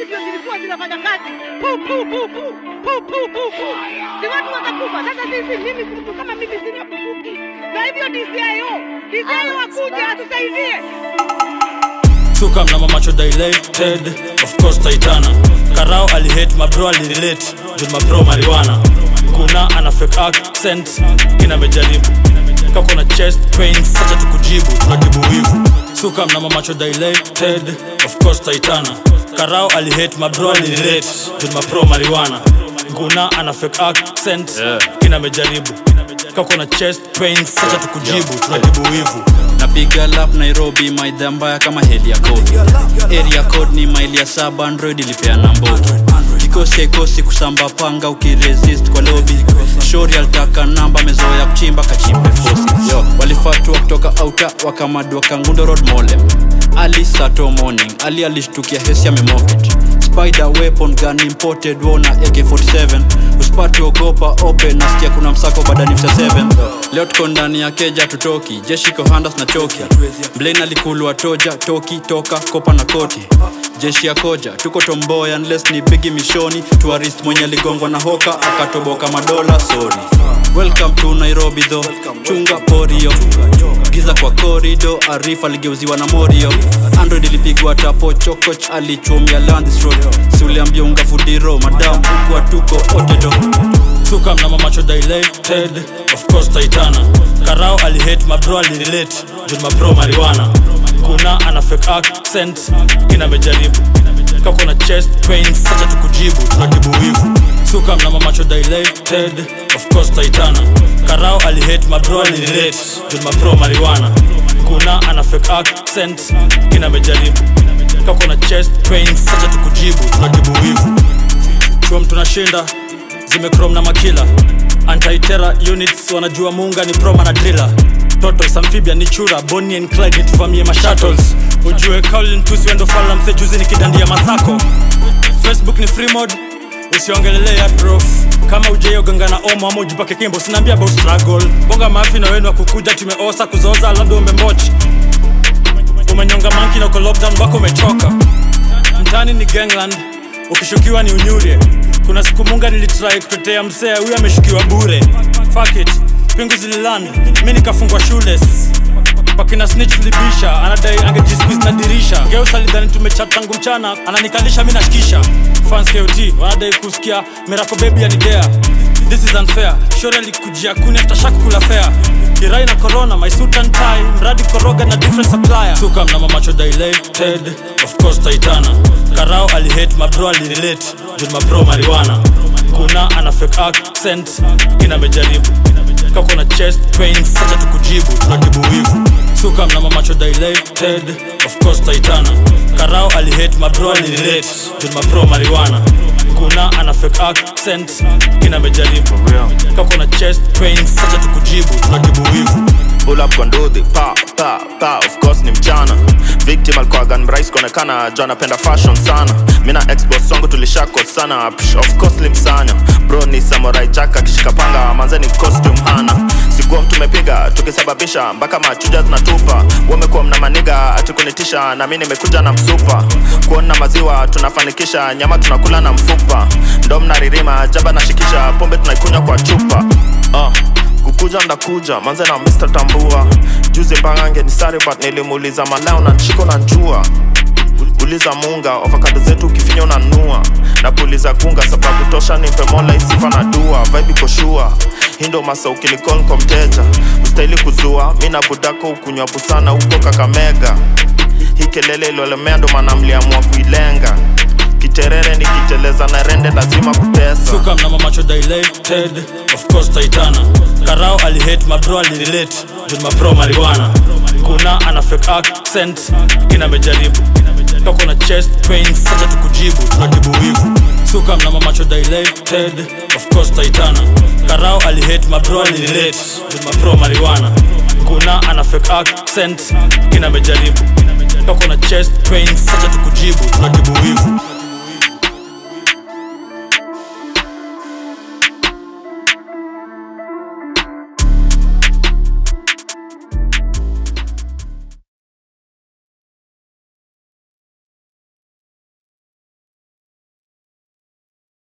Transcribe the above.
risasi ndio zilikuwa zinafanya kazi. Pu pu pu pu pu pu pu pu. Si watu watakufa. Sasa sisi mimi mtu kama mimi sina bunduki. Na hivyo DCIO, DCIO akuja atusaidie. Suka mna mamacho dilated Of course Titana Karao alihate mabro alirelate Juu mabro marijuana Kuna ana fake accent Kina mejaribu Kako na chest pain Sacha tukujibu Tunatibu wivu Suka mna mamacho dilated Of course Titana Karao alihate mabro alirelate Juu mabro marijuana Kuna ana fake accent Kina mejaribu Kako na chest pain Sacha tukujibu Tunatibu wivu napiga lap nairobi maidha mbaya kama heli ya covid area code ni maili ya saba android ilipeana mbogi kikosi haikosi kusamba panga ukiresist kwa lobi shori alitaka namba mezoya kuchimba kachimbe fosi yo walifatua kutoka auta wakamadua kangundo road molem ali sato morning ali alishtukia hesi amemoket spider weapon gun imported wona ak47 usipati ogopa open nasikia kuna msako badani msa 7 leo tuko ndani ya keja tutoki jeshi kohandas na choki blain alikulwa toja toki toka kopa na koti jeshi ya koja tuko tomboya unless ni bigi mishoni tuarist mwenye aligongwa na hoka akatoboka madola sorry welcome to nairobi tho chunga porio giza kwa korido arif aligeuziwa na morio android ilipigwa tapo chokoch alichumia landstro si uliambia unga fudiro madam huku atuko otedo Suka mna mamacho dilated Of course Titana Karao alihate mabro alirelate Juu mabro marijuana Kuna ana fake accent Kina mejaribu Kako na chest pain Sacha tukujibu Tunatibu wivu Suka mna mamacho dilated Of course Titana Karao alihate mabro alirelate Juu mabro marijuana Kuna ana fake accent Kina mejaribu Kako na chest pain Sacha tukujibu Tunatibu wivu Chuo tunashinda zimekrom na makila antitera units wanajua muunga ni proma na driller totos amphibia ni chura Bonnie and Clyde nituvamie mashuttles ujue Colin tusi wendo fala mse juzi nikidandia masako facebook ni free mode usiongelele ya prof kama ujeoganga na omo ama ujipake kimbo sinaambia about struggle bonga mafi na wenu wa kukuja tumeosa kuzoza labda umembochi umenyonga manki na uko lockdown wako umechoka mtani ni gangland ukishukiwa ni unyure kuna siku munga nilitrai kutetea msea huyu ameshukiwa bure Fuck it pingu zililan mi nikafungwa shules wakina snitch libisha anadai angejisqueeze na dirisha geus alidhani tumechat tangu mchana ananikalisha mi nashikisha fans kot wanadai kusikia mirako bebi anidea this is unfair shore alikujia kuni after shak kula fair kirai na corona my suit and tie mradi koroga na different supplier suka mna mamacho dilated of course titana karao alihate mabro alirelate juu mabro marijuana kuna ana fake accent kina mejaribu kako na chest pain sacha tukujibu tunatibu wivu suka mna mamacho dilated of course titana karao alihate mabro alirelate juu mabro marijuana kuna ana fake accent kina mejaribu kako na chest pain sacha tukujibu tunatibu wivu pull up kwa ndudhi pa pa pa of course ni mchana victim alikuwa gun mrais kuonekana jo anapenda fashion sana mi na exboss wangu tulishako sana Psh, of course limsanya bro ni samurai jack akishika panga manzeni costume hana sikuwa mtu mepiga tukisababisha mpaka machuja zinatupa wamekuwa mna maniga atikunitisha na mi nimekuja na msupa kuona maziwa tunafanikisha nyama tunakula na mfupa ndo mnaririma jaba nashikisha pombe tunaikunywa kwa chupa uh kukuja ndakuja manze na Mr. Tambua juzi mbangange ni sari but nilimuuliza malao na nshiko na njua uliza munga ovakado zetu ukifinya unanua na puliza kunga sababu tosha nimpe mola isifa na dua vibe iko shua hindo masa ukilikol kwa mteja ustahili kuzua mi na budako ukunywa busana huko kakamega hii kelele iliolemea ndo maana mliamua kuilenga kiterere nikiteleza na rende lazima kutesa suka mna mamacho dilated of course titana karao alihate mabro alirelate juu mabro marijuana kuna ana fake accent kina mejaribu kako na chest pain sacha tukujibu tunatibu wivu suka mna mamacho dilated of course titana karao alihate mabro alirelate juu mabro marijuana kuna ana fake accent kina mejaribu kako na chest pain sacha tukujibu tunatibu